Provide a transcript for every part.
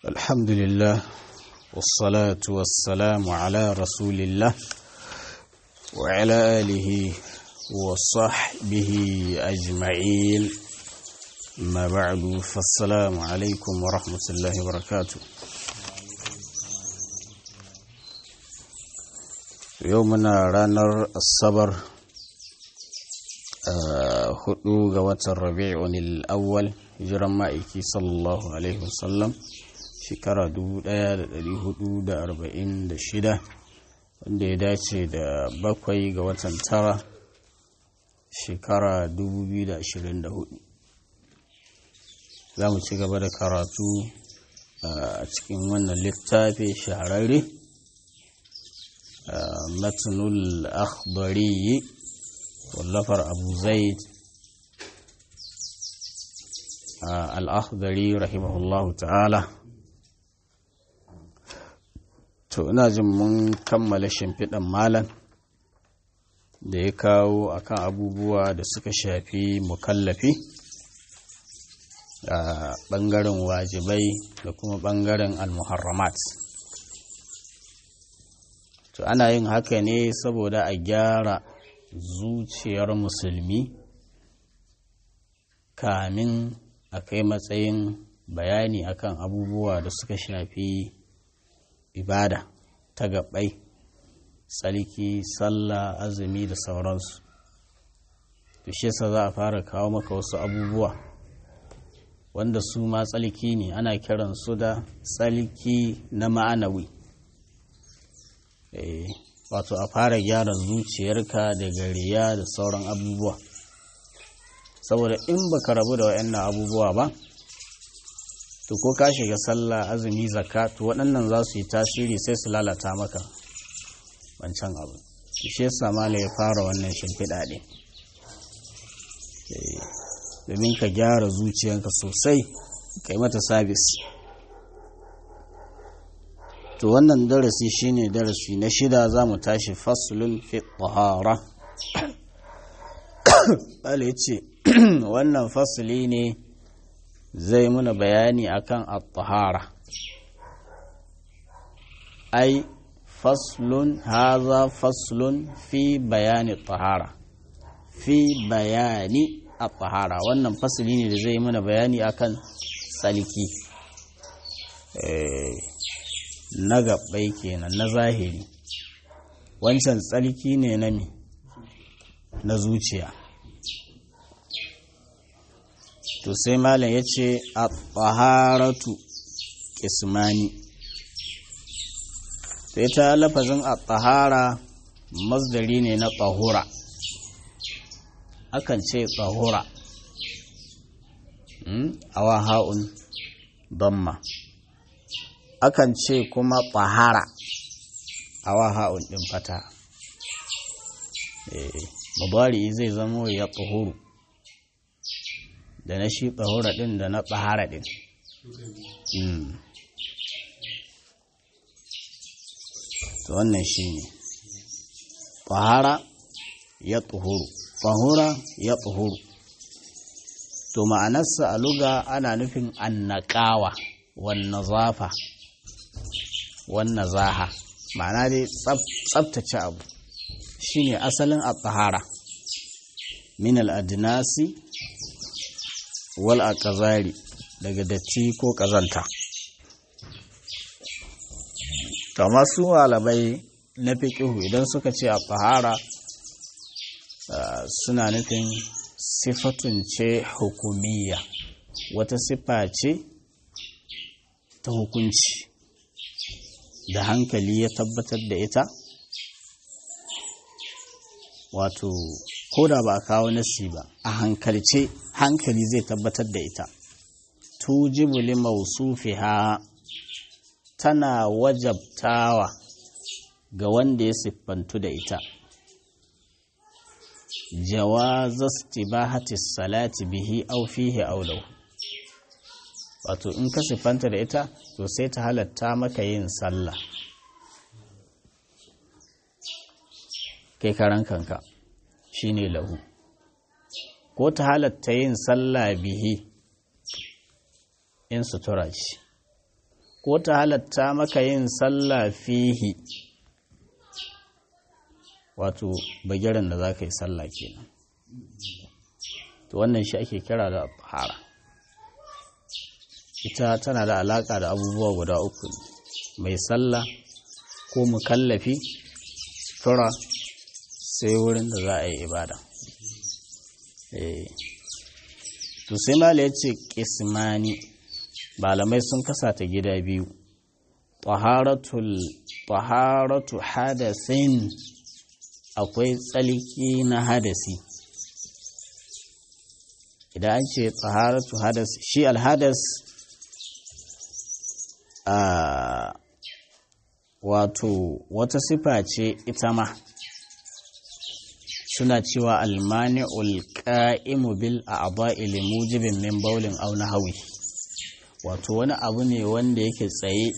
الحمد لله والصلاة والسلام على رسول الله وعلى آله وصحبه أجمعين ما بعد فالسلام عليكم ورحمة الله وبركاته يومنا رانر الصبر hudu ga watan rabi'un al-awwal hijiran ma'aiki sallallahu alaihi wasallam shekara 1446 wanda ya dace da bakwai ga watan tara shekara 2024 za mu ci gaba da karatu a cikin wannan littafi shahararre matnul akhbari wallafar abu zaid al'akhdari rahimahullahu ta'ala to ina jin mun kammala shimfiɗan malan da ya kawo akan abubuwa da suka shafi mukallafi a ɓangaren wajibai da kuma ɓangaren almuharramat to ana yin haka ne saboda a gyara zuciyar musulmi kamin a kai matsayin bayani akan abubuwa da suka shafi ibada ta gabai tsarki sallah azumi da sauransu to shi yasa za a fara kawo maka wasu abubuwa wanda su ma tsalki ne ana kiran su da tsalki na ma'anawi wato a fara gyara zuciyarka daga riya da sauran abubuwa saboda in baka rabu da waɗannan abubuwa ba to ko ka shiga sallah azumi zakka to waɗannan za su yi tasiri sai su lalata maka wancan abu shi yasa mala ya fara wannan shimfiɗa ɗin domin ka gyara zuciyarka sosai ka yi mata sabis to wannan darasi shine darasi na shida za mu tashi faslun fi tahara bala ya ce wannan fasli ne zai muna bayani akan at-tahara ai faslun haza faslun fi bayani tahara fi bayani at-tahara wannan fasli ne da zai muna bayani akan tsalki na gabbai kenan na zahiri wancan tsarki ne na mi na zuciya to sai malam ya ce a tsaharatu kismani to ita lafazin a tsahara masdari ne na tsahura akan ce tsahura awa ha'un damma akan ce kuma tsahara a waha'un ɗin fata mubari zai zamo ya tsohuru da na shi tsahura ɗin da na tsahara ɗin to wannan shi ne tsahara ya tsohuru tsahura ya tsohuru to ma'anarsa a luga ana nufin annakawa wannan zafa wannan zaha ma'ana dai tsabtace abu shine asalin at-tahara min al-adnasi wal aqzari daga datti ko kazanta to masu malamai na fiqhu idan suka ce at-tahara suna nufin sifatun ce hukumiyya wata sifa ce ta hukunci da hankali ya tabbatar da ita wato ko da ba a kawo nasi ba a hankalce hankali zai tabbatar da ita tujibu li mausufiha tana wajabtawa ga wanda ya siffantu da ita jawazas tibahati salati bihi aw fihi aw lahu wato in ka siffanta da ita to sai ta halatta maka yin sallah kai karan kanka shine lahu ko ta halatta yin sallah bihi in sutura ce ko ta halatta maka yin sallah fihi wato bagiran da za ka yi sallah kenan to wannan shi ake kira da fara ita tana da alaka da abubuwa guda uku mai sallah ko mukallafi tura sai wurin da za a yi ibada to sai mala ya ce kismani malamai sun kasa ta gida biyu taharatu hadasin akwai tsalki na hadasi idan an ce taharatu hadas shi alhadas a wato wata sifa ce ita ma suna cewa almani'ul qa'imu bil a'dha'i li mujibin min bawlin aw nahwi wato wani abu ne wanda yake tsaye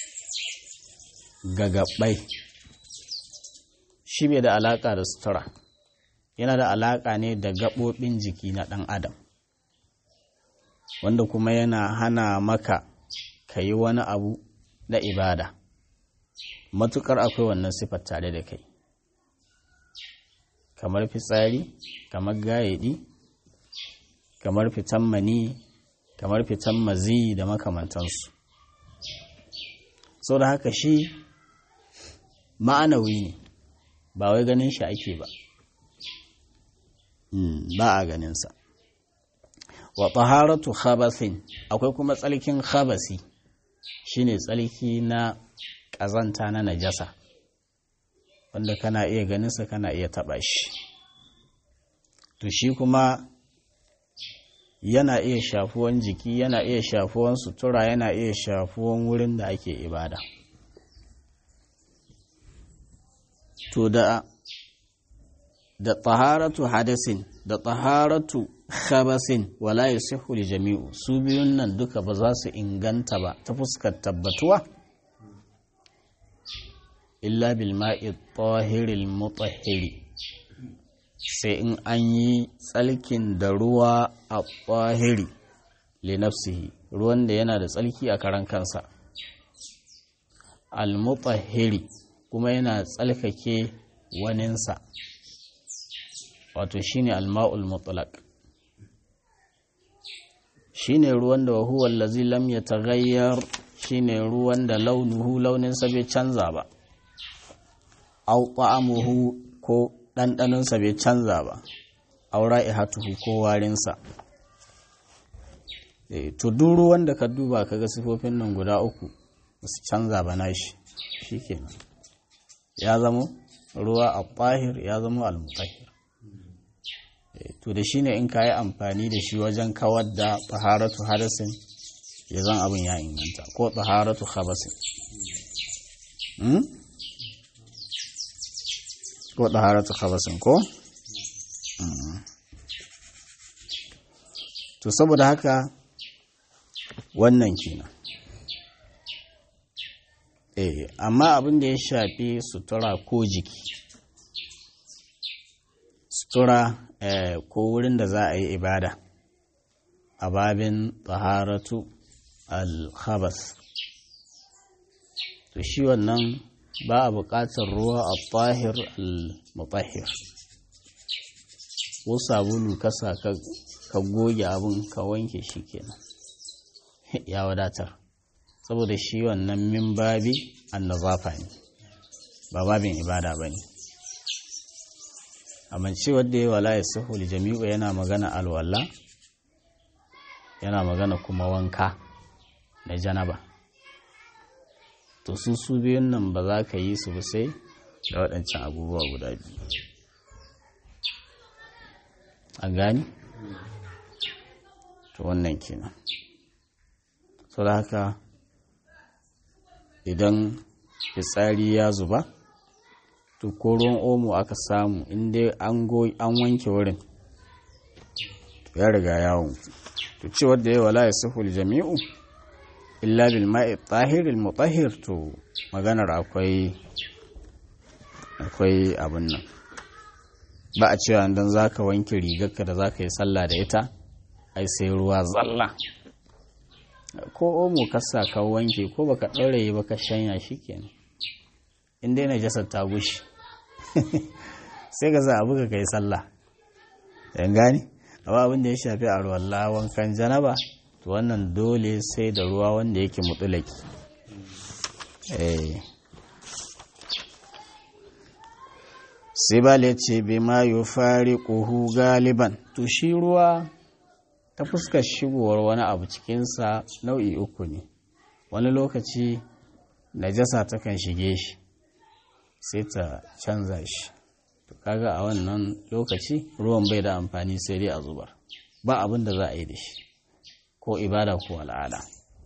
ga gabbai shi bai da alaka da sutura yana da alaka ne da gabobin jiki na dan adam wanda kuma yana hana maka ka yi wani abu na ibada matukar akwai wannan sifar tare da kai kamar fitsari kamar gayedi kamar fitan mani kamar fitan mazi da makamantansu sau da haka shi ma'anawi ne ba wai ganin shi ake ba ba a ganinsa wa taharatu khabasin akwai kuma tsalkin khabasi shine tsalki na ƙazanta na najasa wanda kana iya ganinsa kana iya taɓa shi to shi kuma yana iya shafuwan jiki yana iya shafuwan sutura yana iya shafuwan wurin da ake ibada to da da taharatu hadasin da taharatu khabasin wala yasihu li jami'u su biyun nan duka ba za su inganta ba ta fuskar tabbatuwa illa bil ma'i tahiril mutahhiri sai in an yi tsalkin da ruwa a tahiri li nafsihi ruwan da yana da tsalki a karan kansa al mutahhiri kuma yana tsalkake waninsa wato shine al ma'ul mutlaq shine ruwan da huwa allazi lam yataghayyar shine ruwan da launuhu launinsa bai canza ba au ta'amuhu ko ɗanɗanonsa bai canza ba au ra'ihatuhu ko warinsa to duk ruwan da ka duba kaga sifofin nan guda uku su canza ba nashi shikenan ya zamo ruwa a tahir ya zamo al-mutahhir to da shine in ka yi amfani da shi wajen kawar da taharatu hadasin ya zan abin ya inganta ko taharatu khabasin ko taharatu khabasin ko to saboda haka wannan kenan eh amma abin da ya shafi sutura ko jiki sutura ko wurin da za a yi ibada a babin taharatu al-khabas to shi wannan ba a buƙatar ruwa a tahir al-mutahhir ko sabulu kasa ka goge abin ka wanke shi kenan ya wadatar saboda shi wannan min babi annazafa ne ba babin ibada ba ne amince wadda ya wala ya sahul jami'u yana magana alwala yana magana kuma wanka na janaba to su su biyun nan ba za ka yi su ba sai da waɗancan abubuwa guda biyu a gani to wannan kenan so da haka idan fitsari ya zuba to ko ruwan omo aka samu inda an wanke wurin ya riga yawon to ce wadda ya wala ya sahul jami'u illa bil ma'i tahir al mutahhir to maganar akwai akwai abin nan ba a cewa dan zaka wanke rigarka da zaka yi sallah da ita ai sai ruwa zalla ko omo kasa ka wanke ko baka ɗauraye ba ka shanya shi kenan in dai najasar ta gushi sai ka za a buga kai sallah yan gani amma abin da ya shafi a ruwan wankan janaba to wannan dole sai da ruwa wanda yake mutulaki sai ba ya ce bai ma yi fari ƙuhu galiban to shi ruwa ta fuskar shigowar wani abu cikinsa nau'i uku ne wani lokaci najasa takan shige shi sai ta canza shi to kaga a wannan lokaci ruwan bai da amfani sai dai a zubar ba abin da za a yi da shi ko ibada ko al'ada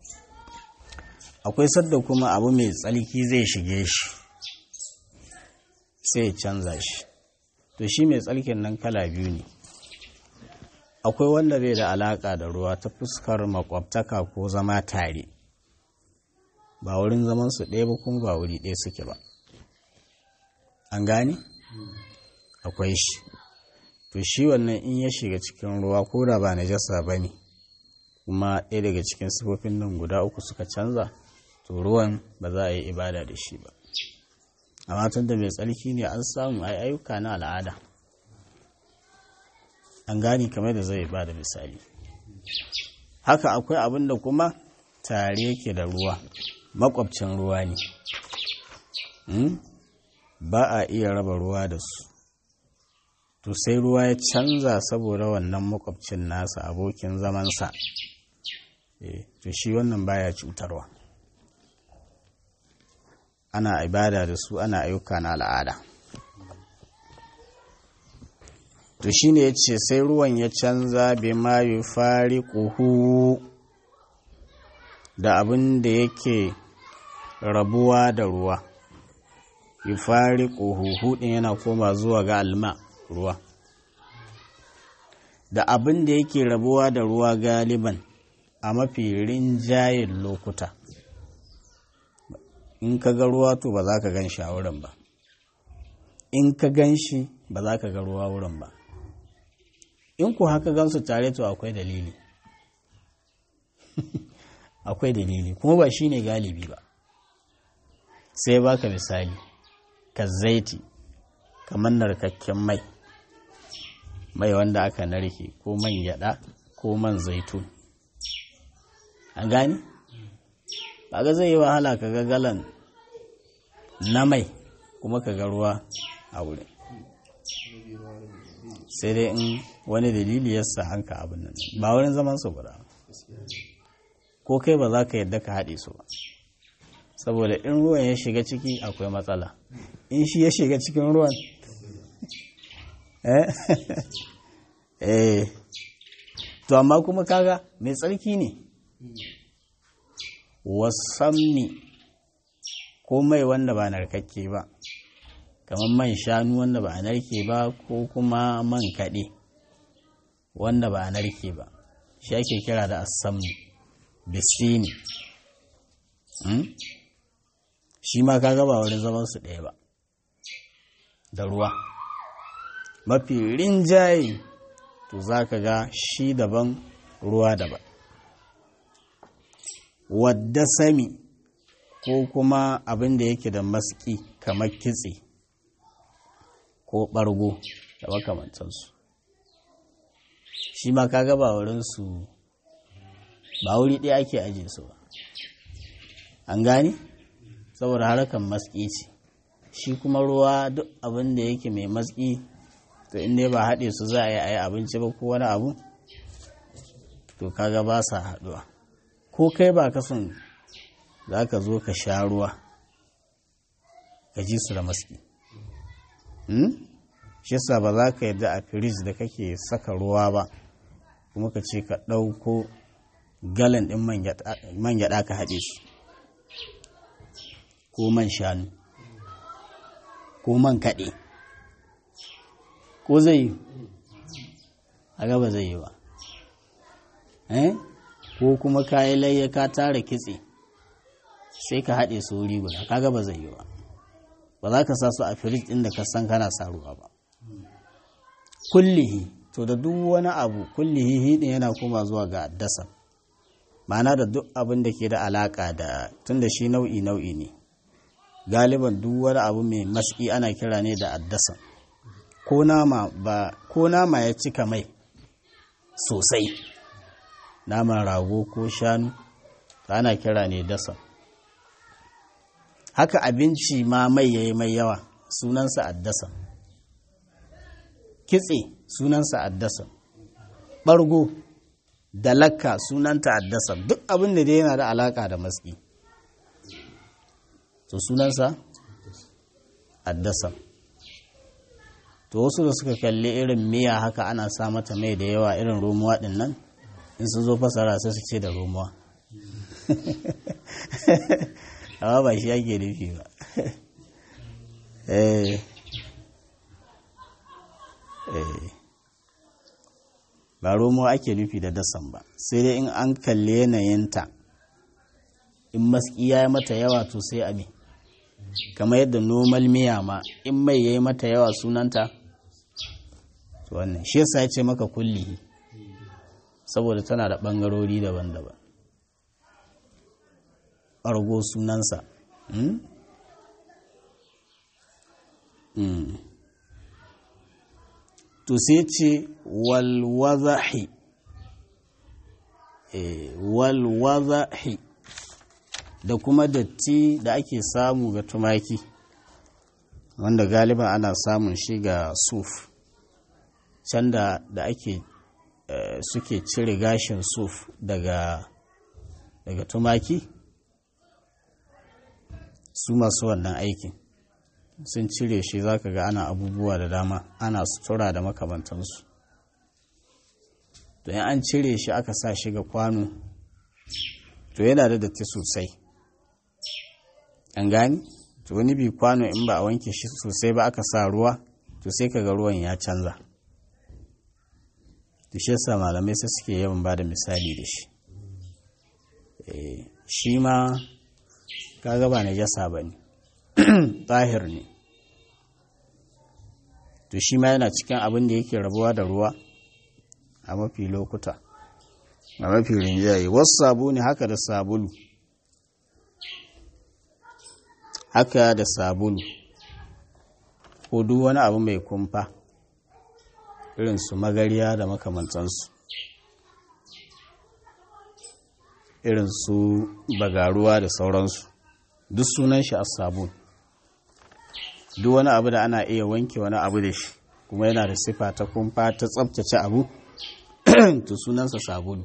akwai sadda kuma abu mai tsalki zai shige shi sai ya canza shi to shi mai tsalkin nan kala biyu ne akwai wanda bai da alaka da ruwa ta fuskar makwabtaka ko zama tare ba wurin zaman su ɗaya ba kuma ba wuri ɗaya suke ba an gane akwai shi to shi wannan in ya shiga cikin ruwa ko da ba najasa ba ne kuma ɗaya daga cikin sifofin nan guda uku suka canza to ruwan ba za a yi ibada da shi ba amma tun da mai tsarki ne an samu ai ayyuka na al'ada an gani kamar da zai ba da misali haka akwai abin da kuma tare yake da ruwa makwabcin ruwa ne ba a iya raba ruwa da su to sai ruwa ya canza saboda wannan makwabcin nasa abokin zamansa to shi wannan baya cutarwa ana ibada da su ana ayyuka na al'ada to shi ne ya ce sai ruwan ya canza bai ma yi fari ƙuhu da abin da yake rabuwa da ruwa yi fari ƙuhu ɗin yana koma zuwa ga alma ruwa da abin da yake rabuwa da ruwa galiban a mafi rinjayen lokuta in ka ga ruwa to ba za ka gan shi a wurin ba in ka gan shi ba za ka ga ruwa wurin ba in ku haka gansu tare to akwai dalili akwai dalili kuma ba shi ne galibi ba sai baka misali ka zaiti kamar narkakken mai mai wanda aka narke ko man gyada ko man zaitun an gani ba ga zai yi wahala ka ga galan na mai kuma ka ga ruwa a wurin sai dai in wani dalili ya sa hanka abin nan ba wurin zaman su guda ko kai ba za ka yadda ka haɗe su ba saboda in ruwan ya shiga ciki akwai matsala in shi ya shiga cikin ruwan eh to amma kuma kaga mai tsarki ne wasamni ko mai wanda ba narkakke ba kamar man shanu wanda ba a narke ba ko kuma man kaɗe wanda ba a narke ba shi ake kira da asamni bisini shi ma kaga ba wurin zaman su ɗaya ba da ruwa mafi rinjaye to za ka ga shi daban ruwa daban wadda sami ko kuma abin da yake da maski kamar kitse ko ɓargo da makamantansu shi ma kaga ba wurinsu ba wuri ɗaya ake ajiye su ba an gane saboda harkar maski ce shi kuma ruwa duk abin da yake mai maski to inda ba haɗe su za a yi a yi abinci ba ko wani abu to kaga ba sa haɗuwa ko kai ba ka son za ka zo ka sha ruwa ka ji su da maski shi yasa ba za ka yadda a firij da kake saka ruwa ba kuma ka ce ka ɗauko galan ɗin man gyaɗa ka haɗe su ko man shanu ko man kaɗe ko zai yi a gaba zai yi ba ko kuma kayi layya ka tara kitse sai ka haɗe su wuri guda kaga ba zai yi ba ba za ka sa su a firij ɗin da ka san kana sa ruwa ba kullihi to da duk wani abu kullihi hidin yana koma zuwa ga addasa ma'ana da duk abin da ke da alaka da tunda shi nau'i nau'i ne galiban duk wani abu mai maski ana kira ne da addasa ko nama ba ko nama ya cika mai sosai naman rago ko shanu ana kira ne dasa haka abinci ma mai yayi mai yawa sunansa addasa kitse sunansa addasa ɓargo da lakka sunanta addasa duk abin da dai yana da alaka da maski to sunansa addasa to wasu da suka kalli irin miya haka ana sa mata mai da yawa irin romuwa din nan in sun zo fasara sai su ce da romuwa amma ba shi ake nufi ba eh ba romo ake nufi da dasan ba sai dai in an kalli yanayinta in maski ya yi mata yawa to sai abi kamar yadda normal miya ma in mai ya yi mata yawa sunanta to wannan shi yasa ya ce maka kulli saboda tana da ɓangarori daban-daban ɓargo sunansa to sai ce walwazahi walwazahi da kuma datti da ake samu ga tumaki wanda galiba ana samun shi ga suf can da da ake suke cire gashin suf daga daga tumaki su masu wannan aikin sun cire shi za ka ga ana abubuwa da dama ana sutura da makamantansu to in an cire shi aka sa shi ga kwano to yana da datti sosai an gani to wani bi kwano in ba a wanke shi sosai ba aka sa ruwa to sai ka ga ruwan ya canza to shi yasa malamai sai suke yawan ba da misali da shi shi ma kaga ba na jasa ba ne tahir ne to shi ma yana cikin abin da yake rabuwa da ruwa a mafi lokuta a mafi rinjaye wasu sabu ne haka da sabulu haka da sabulu ko duk wani abu mai kumfa irin su magariya da makamantansu irin su bagaruwa da sauransu duk sunan shi a sabulu duk wani abu da ana iya wanke wani abu da shi kuma yana da sifa ta kumfa ta tsabtace abu to sunansa sabulu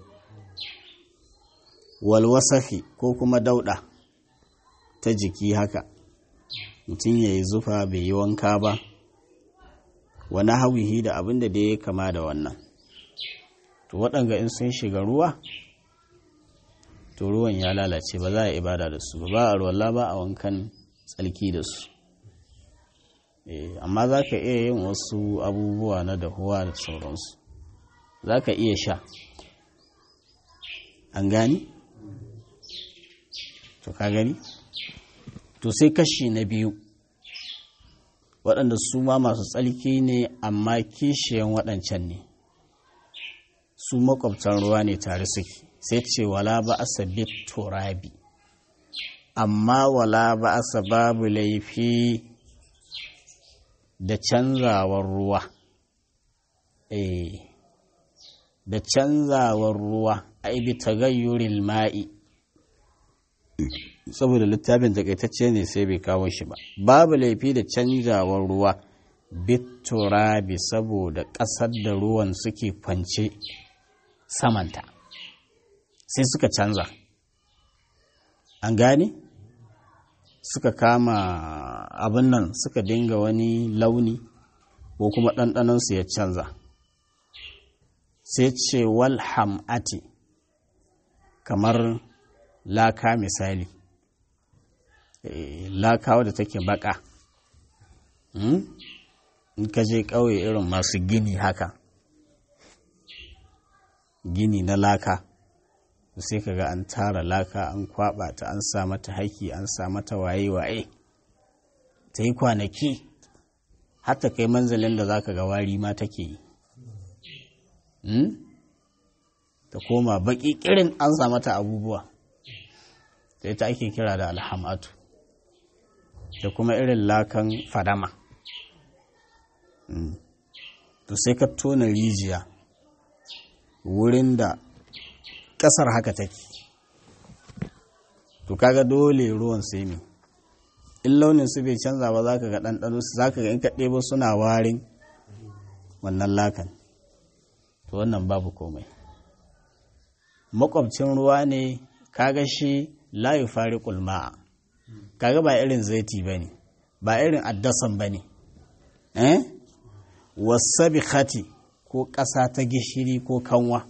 walwasafi ko kuma dauda ta jiki haka mutum ya yi zufa bai yi wanka ba wani hawihi da abin da ya kama da wannan to waɗanga in sun shiga ruwa to ruwan ya lalace ba za a ibada da su ba a ruwalla ba a wankan tsalki da su amma za ka iya yin wasu abubuwa na dahuwa da sauransu za ka iya sha an gani? to ka gani? to sai kashi na biyu waɗanda su ma masu tsalki ne amma kishiyan waɗancan ne su makwabtan ruwa ne tare suke sai ce wala ba asa bit turabi amma wala ba asa babu laifi da canzawar ruwa eh da canzawar ruwa ai bi tagayyuril ma'i saboda littafin takaitacce ne sai bai kawo shi ba babu laifi da canzawar ruwa biturabi saboda ƙasar da ruwan suke kwance samanta sai suka canza an gane suka kama abin nan suka dinga wani launi ko kuma ɗanɗanonsu ya canza sai ce wal ham'ati kamar laka misali laka wadda take baka in ka je ƙauye irin masu gini haka gini na laka sai ka ga an tara laka an kwaba ta an sa mata haki an sa mata waye-waye ta yi kwanaki hatta kai manzalin da za ka ga wari ma take yi ta koma baki kirin an sa mata abubuwa ta ita ake kira da alhamatu da kuma irin lakan fadama to sai ka tona rijiya wurin da ƙasar haka take to kaga dole ruwan sai ne in launin su bai canza ba za ka ga ɗanɗano su za ka ga in ka ɗebo suna warin wannan lakan to wannan babu komai makwabcin ruwa ne kaga shi layu fari kulma'a kaga ba irin zaiti ba ne ba irin addasan ba ne eh wasabi khati ko ƙasa ta gishiri ko kanwa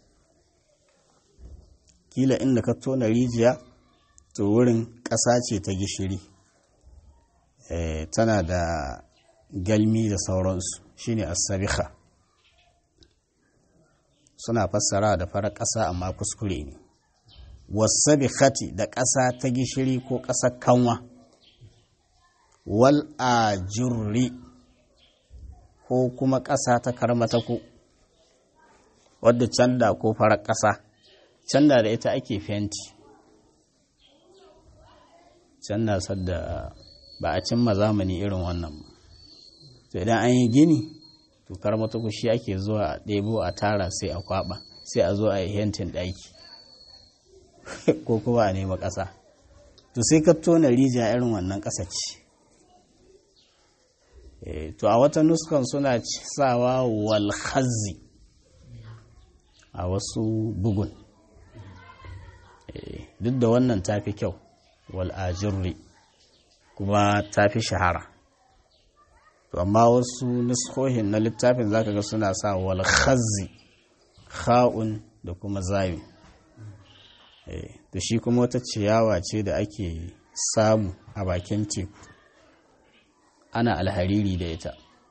kila inda ka tona rijiya to wurin ƙasa ce ta gishiri tana da galmi da sauransu shine asabiha suna fassara da farar ƙasa amma kuskure ne wasabikhati da ƙasa ta gishiri ko ƙasar kanwa wal ajurri ko kuma ƙasa ta karmatako wadda canda ko farar ƙasa canda da ita ake fenti canda sadda ba a cimma zamani irin wannan to idan an yi gini to karmatako shi ake zuwa a ɗebo a tara sai a kwaba sai a zo a yi hentin ɗaki ko kuma a nema ƙasa to sai ka tona rijiya irin wannan ƙasa ce to a wata nuskan suna sawa walhazi a wasu bugun duk da wannan tafi kyau wal'ajirri kuma tafi shahara to amma wasu nuskohin na littafin zaka ga suna sa walhazi kha'un da kuma zayin da shi kuma wata ciyawa ce da ake samu a bakin teku ana alhariri da ita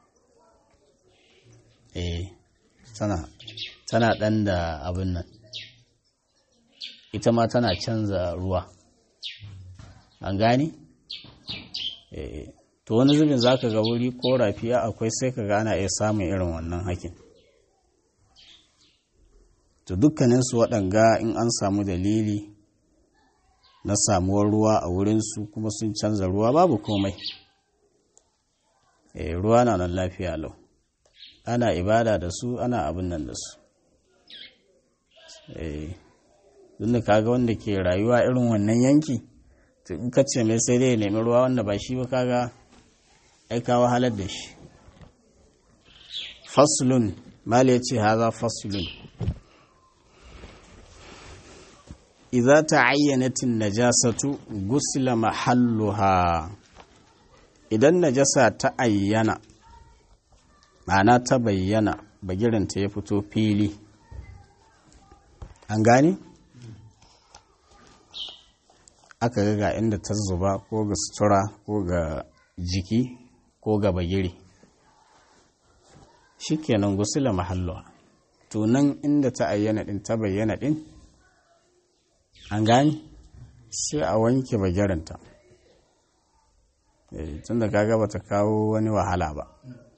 eh tana tana dan da abin nan ita ma tana canza ruwa an gani eh to wani zubin zaka ga wuri ko rafiya akwai sai ka ga ana iya samun irin wannan hakin to dukkaninsu waɗanga in an samu dalili na samuwar ruwa a wurinsu kuma sun canza ruwa babu komai e, ruwa na nan lafiya lau ana ibada da su ana abin nan da su e, da kaga wanda ke rayuwa irin wannan yanki to in ka ce mai sai dai ya nemi ruwa wanda ba shi ba kaga aika wahalar da shi faslun mali ya ce haza faslun idza ta'ayyanatin najasatu gusila mahalluha idan najasa ta ayyana ma'ana ta bayyana bagirinta ya fito fili an gane aka ga ga inda ta zuba ko ga sutura ko ga jiki ko ga bagiri shikenan gusila mahalluha to nan inda ta ayyana din ta bayyana din an gani sai a wanke bagiranta tun da kaga bata kawo wani wahala ba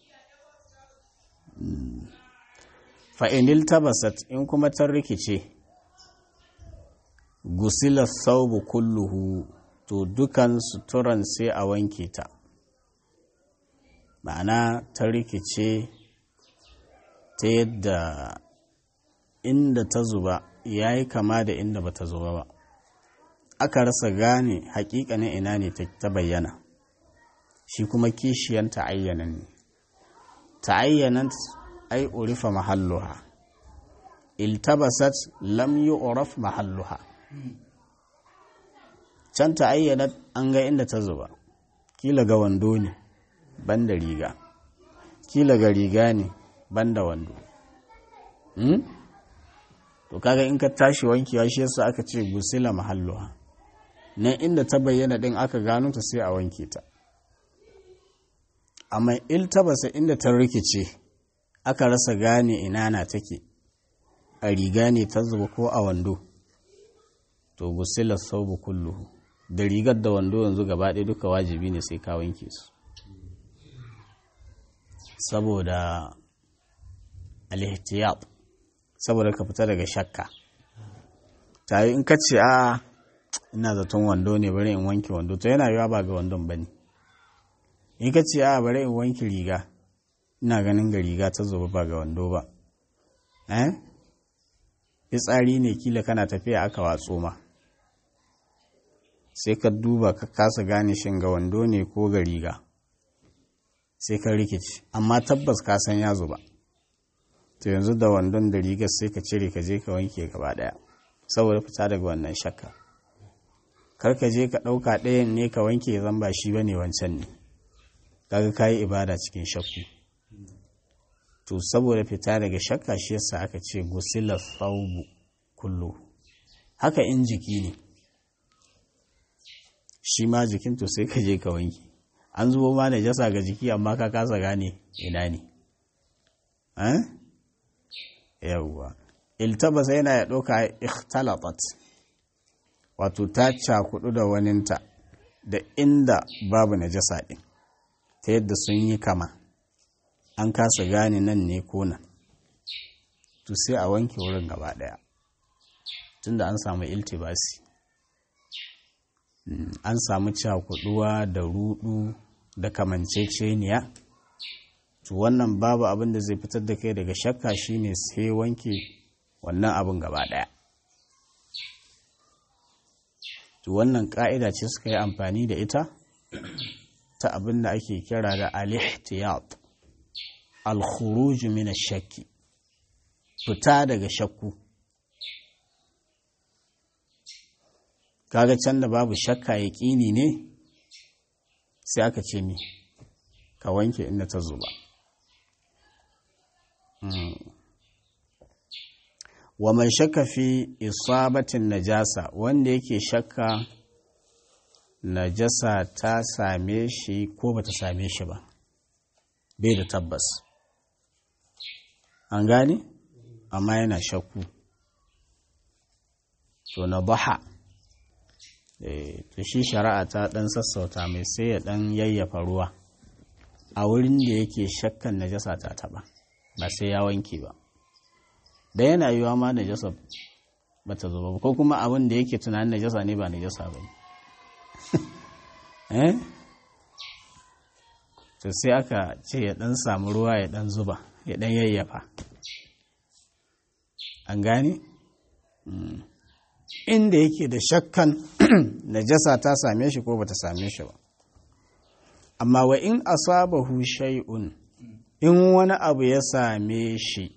fa'inil tabasat in kuma ta rikice gusila saubu kulluhu to dukan suturan sai a wanke ta ma'ana ta rikice ta yadda inda ta zuba ya yi kama da inda ba ta zuba ba aka rasa gane hakikanin ina ne ta bayyana shi kuma kishiyan ta'ayyana ne ta'ayyanan ai urifa mahalluha iltabasat lam yu'raf mahalluha can ta'ayyana an ga inda ta zuba kila ga wando ne banda riga kila ga riga ne banda wando hmm? to kaga in ka tashi wankewa shi yasa aka ce gusila mahalluha nan inda ta bayyana din aka gano ta sai a wanke ta amma iltabasa inda ta rikice aka rasa gane ina na take a riga ne ta zuba ko a wando to gusila saubu kulluhu da rigar da wando yanzu gaba ɗaya duka wajibi ne sai ka wanke su saboda al-ihtiyat saboda ka fita daga shakka tayi in ka ce a ina zaton wando ne bari in wanke wando to yana yiwa ba ga wandon ba ne in ka ce a bari in wanke riga ina ganin ga riga ta zo ba ga wando ba eh fitsari ne kila kana tafiya aka watso ma sai ka duba ka kasa gane shin ga wando ne ko ga riga sai ka rikici amma tabbas ka san ya zuba to yanzu da wandon da rigar sai ka cire ka je ka wanke gaba daya saboda fita daga wannan shakka kar ka je ka ɗauka ɗayan ne ka wanke zan ba shi bane wancan ne kaga kayi ibada cikin shakku to saboda fita daga shakka shi yasa aka ce gusila thawbu kullu haka in jiki ne shi ma jikin to sai ka je ka wanke an zubo ma najasa ga jiki amma ka kasa gane ina ne eh yawwa iltabasa yana ya ɗauka ikhtalatat wato ta cakudu da waninta da inda babu najasa ɗin ta yadda sun yi kama an kasa gane nan ne ko nan to sai a wanke wurin gaba ɗaya tunda an samu iltibasi an samu cakuduwa da rudu da kamanceceniya to wannan babu abin da zai fitar da kai daga shakka shine sai wanke wannan abin gaba ɗaya to wannan ƙa'ida ce suka yi amfani da ita ta abin da ake kira da al-ihtiyat al-khuruj min shakki fita daga shakku kaga can da babu shakka yaƙini ne sai aka ce mi ka wanke inda ta zuba wa man shakka fi isabatin najasa wanda yake shakka najasa ta same shi ko bata same shi ba bai da tabbas an gane amma yana shakku to na baha to shi shari'a ta dan sassauta mai sai ya dan yayyafa ruwa a wurin da yake shakkan najasa ta taba ba sai ya wanke ba da yana yiwa ma najasa ba ta zuba ba ko kuma abin da yake tunanin najasa ne ba najasa ba ne eh to sai aka ce ya dan samu ruwa ya dan zuba ya dan yayyafa an gane inda yake da shakkan najasa ta same shi ko bata same shi ba amma wa in asabahu shay'un in wani abu ya same shi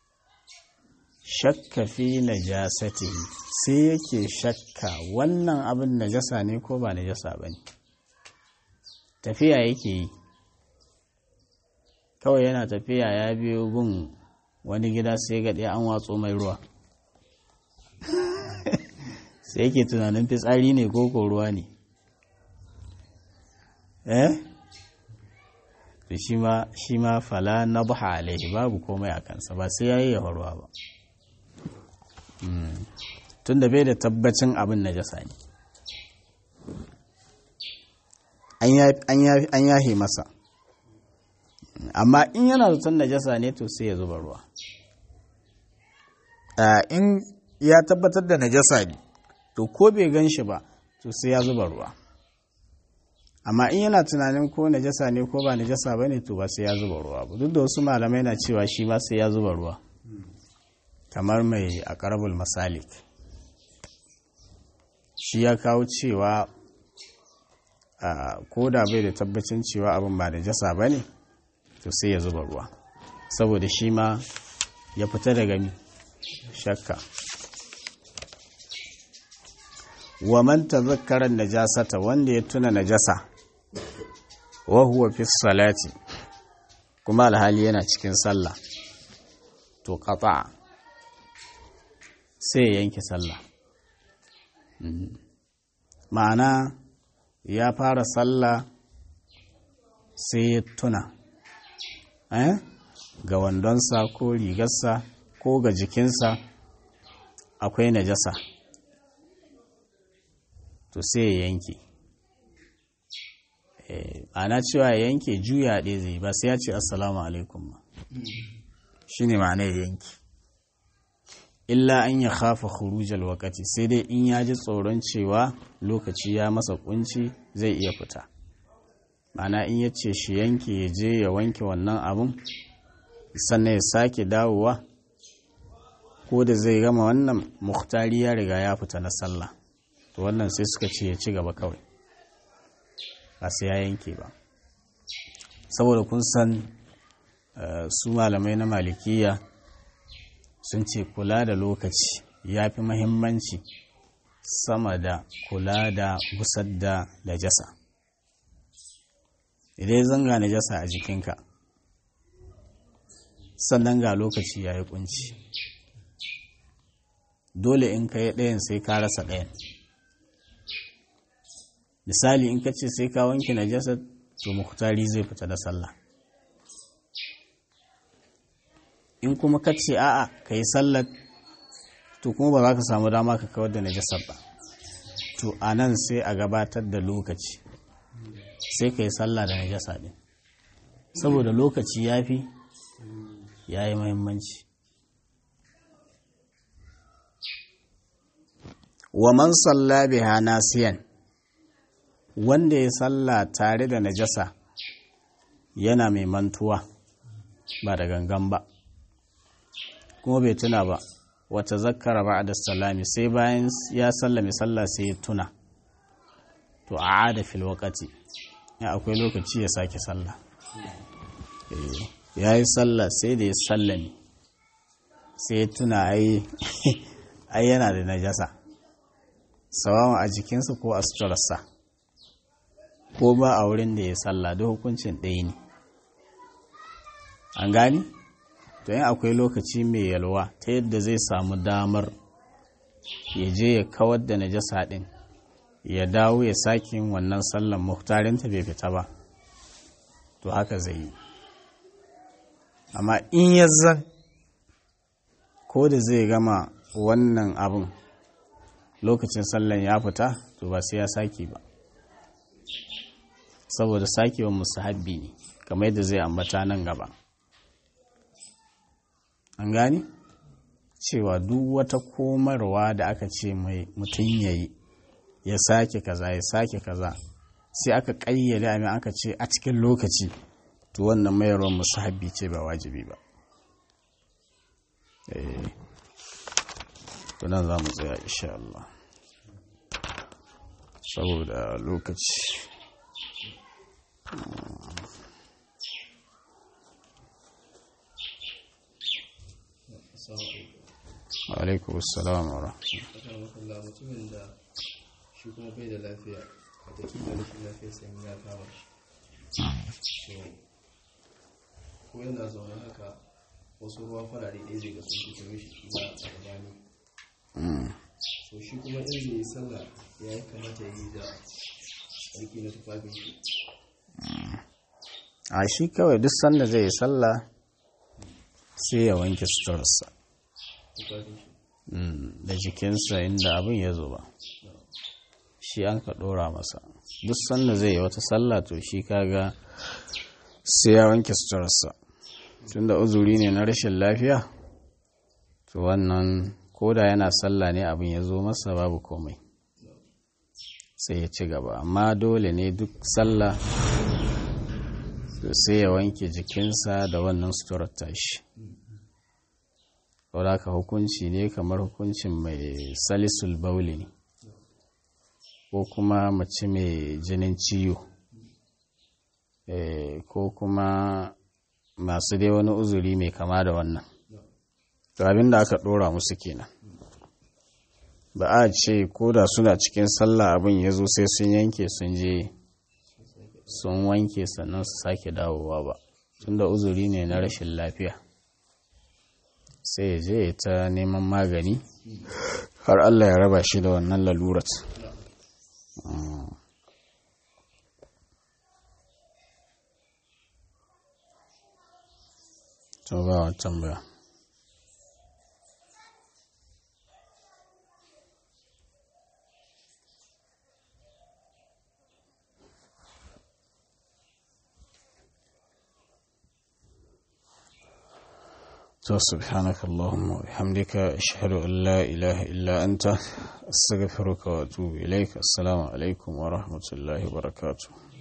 shakka fi najasatihi sai yake shakka wannan abin najasa ne ko ba najasa ba ne tafiya yake yi kawai yana tafiya ya biyo gun wani gida sai ga ɗaya an watso mai ruwa sai yake tunanin fitsari ne ko ko ruwa ne eh to shi ma shi ma fala nabha alaihi babu komai a kansa ba sai yayi yawa ruwa ba tunda bai da tabbacin abin najasa ne an yahe masa amma in yana zaton najasa ne to sai ya zuba ruwa in ya tabbatar da najasa ne to ko bai gan shi ba to sai ya zuba ruwa amma in yana tunanin ko najasa ne ko ba najasa ba ne to ba sai ya zuba ruwa ba duk da wasu malamai na cewa shi ba sai ya zuba ruwa kamar mai a karabul masalik shi ya kawo cewa ko da bai da tabbacin cewa abin ba najasa ba ne to sai ya zuba ruwa saboda shi ma ya fita daga mi shakka wa man tazakkara najasata wanda ya tuna najasa wa huwa fi salati kuma alhali yana cikin sallah to qata sai ya yanke sallah ma'ana ya fara sallah sai ya tuna eh ga wandonsa ko rigarsa ko ga jikinsa akwai najasa to sai ya yanke ana cewa ya yanke juya ɗaya zai ba sai ya ce assalamu alaikum ba shi ne ma'ana ya yanke illa an ya khafa khurujal wakati sai dai in ya ji tsoron cewa lokaci ya masa kunci zai iya fita mana in ya ce shi yanke ya je ya wanke wannan abun sannan ya sake dawowa ko da zai gama wannan muhtari ya riga ya fita na sallah to wannan sai suka ce ya ci gaba kawai ba sai ya yanke ba saboda kun san su malamai na malikiya sun ce kula da lokaci ya fi mahimmanci sama da kula da gusar da najasa idan zanga najasa a jikinka sannan ga lokaci ya yi kunci dole in ka yi ɗayan sai ka rasa ɗayan misali in ka ce sai ka wanke najasa to muhtari zai fita da sallah in kuma ka ce a'a ka yi sallar to kuma ba za ka samu dama ka kawar da najasar ba to a nan sai a gabatar da lokaci sai ka yi sallah da najasa ɗin saboda lokaci ya fi ya yi mahimmanci wa man salla biha nasiyan wanda ya salla tare da najasa yana mai mantuwa ba da gangan ba kuma bai tuna ba wata zakara ba da salami sai bayan ya sallame sallah sai ya tuna to a ada fil wakati ya akwai lokaci ya sake sallah ya yi sallah sai da ya sallame sai ya tuna ai yana da najasa sawawa a jikinsa ko a suturarsa ko ba a wurin da ya sallah da hukuncin ɗaya ne an gani to yin akwai lokaci mai yalwa ta yadda zai samu damar ya je ya kawar da najasa ɗin ya dawo ya sake yin wannan sallan muhtarinta bai fita ba to haka zai yi amma in ya zan ko da zai gama wannan abin lokacin sallan ya fita to ba sai ya sake ba saboda sakewa musahabbi ne kamar yadda zai ambata nan gaba an gani cewa duk wata komarwa da aka ce mai mutum ya yi ya sake kaza ya sake kaza sai aka ƙayyade amin aka ce a cikin lokaci to wannan mayarwar musahabbi ce ba wajibi ba to nan za mu tsaya insha Allah saboda lokaci alaikum assalam wa rahmatullahi mutumin da shi kuma bai da lafiya a tafi da rashin lafiya sai ya kama shi ko yana zaune haka wasu ruwa farare ɗaya zai ga sun fito mishi kila a gabani so shi kuma in zai yi sallah ya yi kamata ya yi da tsarki na tufafin shi a shi kawai duk sanda zai yi sallah sai ya wanke suturarsa tufafin shi da jikinsa inda abin ya zo ba shi an ka ɗora masa duk sanda zai yi wata sallah to shi kaga sai ya wanke suturarsa tunda uzuri ne na rashin lafiya to wannan koda yana sallah ne abin ya zo masa babu komai sai ya ci gaba amma dole ne duk sallah sai ya wanke jikinsa da wannan suturar tashi ka hukunci ne kamar hukuncin mai salisul bauli ne ko kuma mace mai jinin ciwo ko kuma masu dai wani uzuri mai kama da wannan to abin da aka dora musu kenan ba a ce ko da suna cikin sallah abin ya zo sai sun yanke sun je sun wanke sannan su sake dawowa ba tunda uzuri ne na rashin lafiya sai ya je ta neman magani har Allah ya raba shi da wannan lalurat to ba wa tambaya to subhanaka allahumma wa bihamdika ashhadu an la ilaha illa anta astaghfiruka wa atubu ilaik assalamu alaikum wa rahmatullahi wa barakatuh